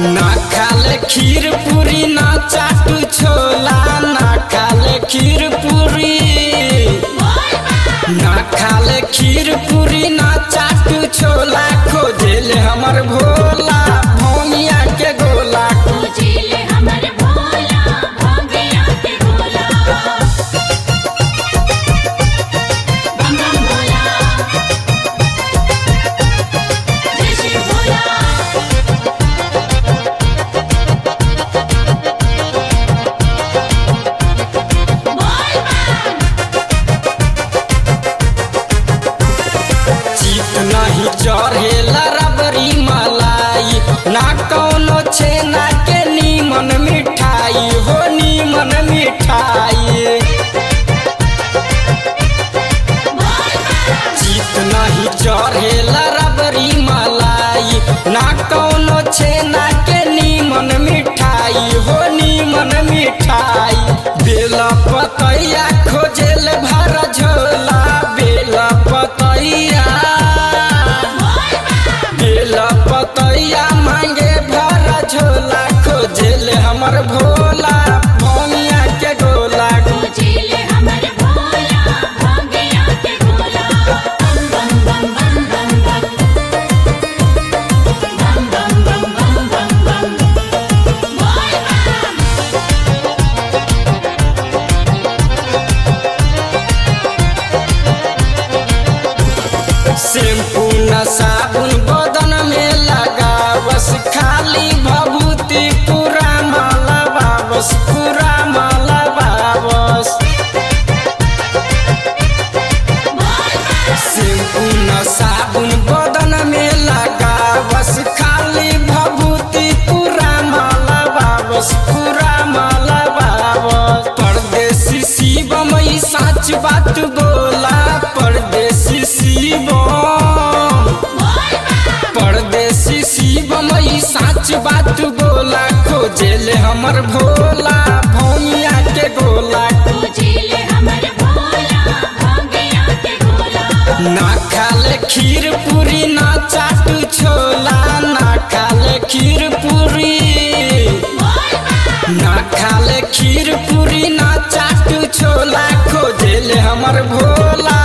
ना खाले खीर पूरी ना चाटू छोला ना खाले खीर पूरी ना खाले खीर पूरी ना चाटू छोला खोजेले हमर भोला भोमिया के गोला पूजिले हमर भोला भोगिया के भोला बम बम भोला जय श्री भोला बोल बम चित नहीं चढ़ेला रबरी मलाई ना कौनो छेना के नीमन मिठाई हो नीमन मिठाई चित नहीं चढ़ेला रबरी मलाई ना कौनो छेना के नीमन मिठाई हो नीमन मिठाई बेला पतैया खोजेल भर झोला बेला पतैया बेला पतैया मांगे भर झोला खोजेल हमर भोला भोमिया के गोला पूजिले हमर भोला भोगिया के भोला बम बम बम बम बम बम बम बम बम बम बम बम बोल बम शैम्पू न साबुन बदन में लगावस खाली भभूति पूरा माला बाबस पूरा माला बाबस शैम्पू न साबुन बदन में लगावस खाली भभूति पूरा माला बाबस पूरा माला बाबस परदेसी शिवम ई सच बात बोला परदेसी शिवम परदेसी शिवम ई सच बात बोला खोजेले हमर भोला भौमिया के गोला पूजिले हमर भोला भोगिया के भोला ना खाले खीर पूरी ना चाटू छोला ना खाले खीर पूरी ना खाले खीर पूरी ना चाटू छोला खोजेले हमर भोला